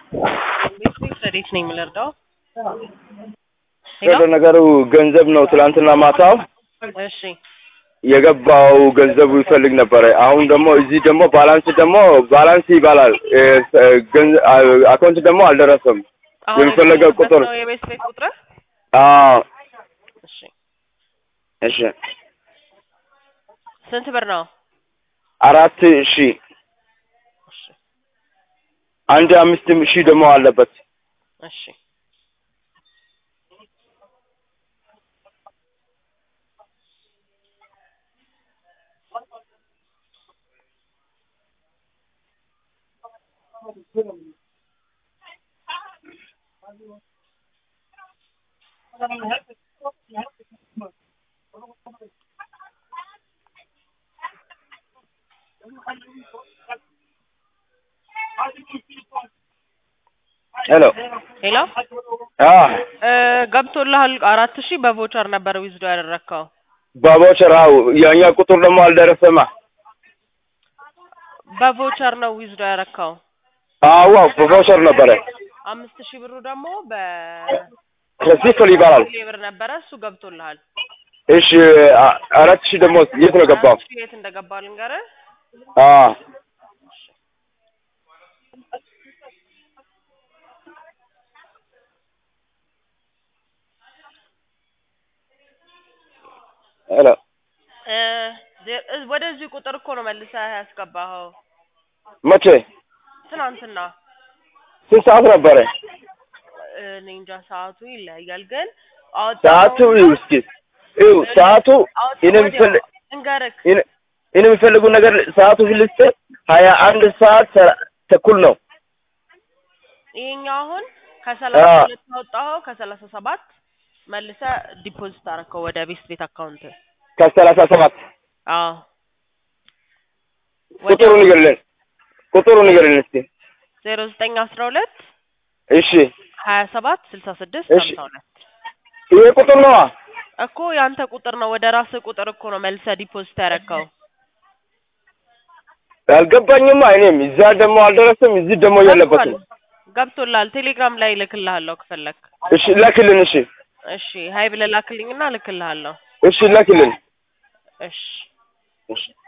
ቤት ረዴት ነኝ የምልርዳው ወደ ነገሩ ገንዘብ ነው። ትላንትና ማታው እሺ የገባው ገንዘቡ ይፈልግ ነበረ። አሁን ደግሞ እዚህ ደግሞ ባላንስ ደግሞ ባላንስ ይባላል። እ፣ ገንዘ- አ- አካውንት ደግሞ አልደረሰም። አሁን የሚፈለገው የደረሰበት ቁጥር ነው የቤት ቤት ቁጥር አዎ፣ እሺ እሺ ስንት ብር ነው? አራት ሺህ እሺ አንድ አምስት ሺህ ደግሞ አለበት። እሺ ሄሎ ሄሎ አ እ፣ ገብቶልሃል አራት ሺህ በቮቸር ነበር ዊዝዶ ያደረግከው ባቦቸር አው የኛ ቁጥር ደግሞ አልደረሰማ። በቮቸር ነው ዊዝዶ ያደረግከው አዎ በቦቸር ነበረ። አምስት ሺህ ብሩ ደግሞ በ ከዚህ ፍል ይባላል። ብር ነበረ እሱ ገብቶልሃል እሺ አ- አራት ሺህ ደግሞ የት ነው ገባው? አራት ሺህ የት እንደገባ ልንገርህ አ ሄሎ እ፣ ዜ- እ፣ ወደዚህ ቁጥር እኮ ነው መልሰህ ያስገባኸው መቼ ትናንትና ስንት ሰዓት ነበረ? እኔ እንጃ ሰዓቱ ይለያያል ግን ሰዓቱ ይኸው እስኪ ይኸው ሰዓቱ እኔ የምፈልግ እንገርክ እኔ እኔ የሚፈልጉ ነገር ሰዓቱ ልስጥ ሀያ አንድ ሰዓት ሰ- ተኩል ነው። ይሄኛው አሁን ከሰላሳ አዎ። ሁለት ያወጣኸው ከሰላሳ ሰባት መልሰህ ዲፖዚት አደረከው ወደ ቤስት ቤት አካውንት ከሰላሳ ሰባት አዎ ቁጥሩ ንገርልን፣ ቁጥሩ ንገርልን እስኪ። ዜሮ ዘጠኝ አስራ ሁለት እሺ ሀያ ሰባት ስልሳ ስድስት እሺ። ሀምሳ ሁለት ይሄ ቁጥር ነዋ። እኮ ያንተ ቁጥር ነው ወደ ራስህ ቁጥር እኮ ነው መልሰህ ዲፖዚት ያደረከው አልገባኝማ። እኔም እዛ ደግሞ አልደረሰም፣ እዚህ ደግሞ የለበትም። ገብቶልሃል ቴሌግራም ላይ እልክልሃለሁ ከፈለክ እሺ ላክልን። እሺ እሺ ሀይ ብለህ ላክልኝና እልክልሃለሁ እሺ ላክልን። እሺ እሺ